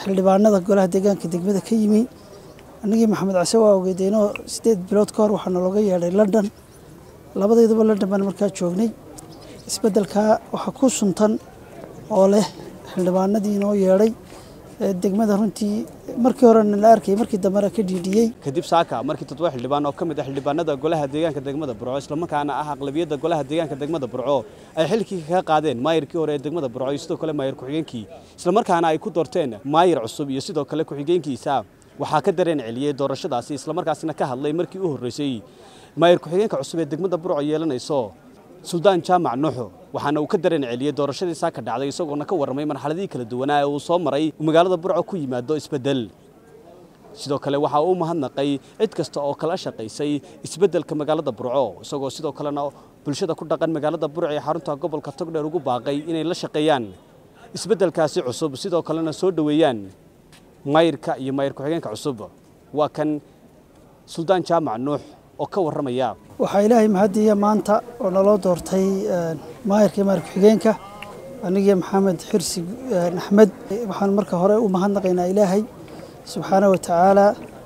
xildhibaanada golaha deegaanka degmada ka yimi annagii maxamed case waa ogeydeenoo sideed bilood ka hor waxaa nalooga yeedhay london labadayduba london baan markaa joognay isbeddelkaa waxaa ku suntan oo leh xildhibaanadii inoo yeedhay degmada runtii markii horena la arkayay markii dambena ka dhiidhiyey kadib saaka markii toddoba xildhibaan oo ka mid ah xildhibaanada golaha deegaanka degmada burco islamarkaana ah aqlabiyadda golaha deegaanka degmada burco ay xilkii kaga qaadeen maayirkii hore ee degmada burco iyo sidoo kale maayir ku-xigeenkii islamarkaana ay ku doorteen maayir cusub iyo sidoo kale ku-xigeenkiisa waxaa ka dareen celiyey doorashadaasi islamarkaasina ka hadlay markii u horreysay maayir ku-xigeenka cusub ee degmada burco yeelanayso suldaan jaamac nuuxo waxaana uu ka dareen celiyey doorashadii saaka dhacday isagoona ka warramay marxaladihii kala duwanaa ee uu soo maray uu magaalada burco ku yimaado isbeddel sidoo kale waxa uu mahadnaqay cid kasta oo kala shaqaysay isbeddelka magaalada burco isagoo sidoo kalena bulshada ku dhaqan magaalada burco ee xarunta gobolka togdheer ugu baaqay inay la shaqeeyaan isbeddelkaasi cusub sidoo kalena soo dhoweeyaan maayirka iyo maayir ku-xigeenka cusub waa kan suldaan jaamac nuux oo ka warramaya waxaa ilaahay mahadiya maanta oo naloo doortay maayirka iyo maayir ku-xigeenka anigii maxamed xirsi axmed waxaan marka hore u mahadnaqaynaa ilaahay subxaana wa tacaala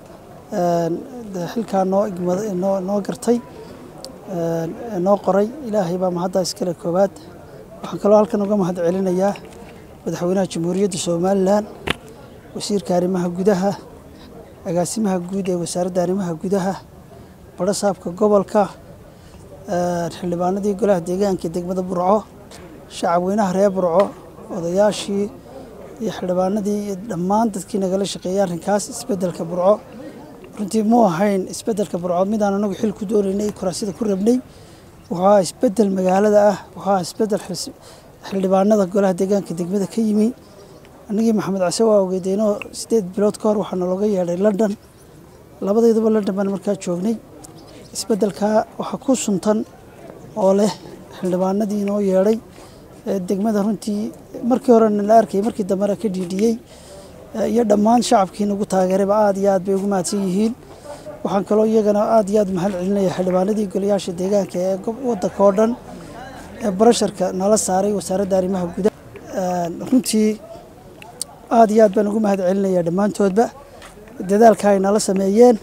xilkaa noo noo noo gartay noo qoray ilaahay baa mahaddaa iskale koowaad waxaan kaloo halkan uga mahad celinayaa madaxweynaha jamhuuriyadda somalilan wasiirka arrimaha gudaha agaasimaha guud ee wasaaradda arrimaha gudaha badhasaabka gobolka xildhibaanadii golaha deegaanka degmada burco shacabweynaha reer burco odayaashii iyo xildhibaanadii iyo dhammaan dadkii nagala shaqeeyay arrinkaas isbeddelka burco runtii muu ahayn isbeddelka burco midaan anagu xil ku doonaynay kuraasida ku rabnay wuxuu ahaa isbeddel magaalada ah wuxuu ahaa isbeddel xildhibaanada golaha deegaanka degmada ka yimi annagii maxamed case waa ogeydeenoo sideed bilood ka hor waxaa nalooga yeedhay london labadayduba london baan markaa joognay isbeddelkaa waxaa ku suntan oo leh xildhibaanadii inoo yeedhay degmada runtii markii horena la arkayay markii dambena ka dhiidhiyey iyo dhammaan shacabkii nagu taageerayba aad iyo aad bay ugu mahadsan yihiin waxaan kaloo iyagana aad iyo aad mahad celinaya xildhibaanadii golayaasha deegaanka ee waddanka oo dhan ee barasharka nala saaray wasaaradda arrimaha gudaha runtii aad iyo aad baan ugu mahad celinaya dhammaantoodba dadaalka ay nala sameeyeen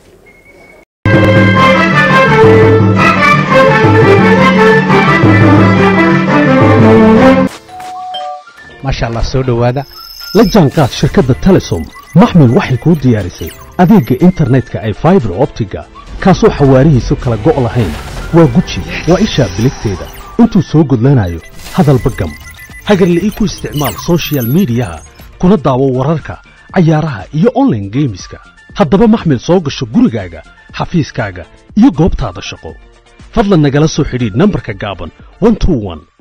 maasha allah soo dhowaada la jaanqaad shirkadda telesom maxmil waxay kuu diyaarisay adeegga internetka ay faibar optiga kaasoo xawaarihiisu kala go' lahayn waa guji waa ishaa biligteeda intuu soo gudlanayo hadalba gam hagarle ii ku isticmaal soshiyal miidiyaha kuna daawo wararka cayaaraha iyo onlaine geemiska haddaba maxmil soo gasho gurigaaga xafiiskaaga iyo goobtaada shaqo fadlan nagala soo xidhiidh nambarka gaaban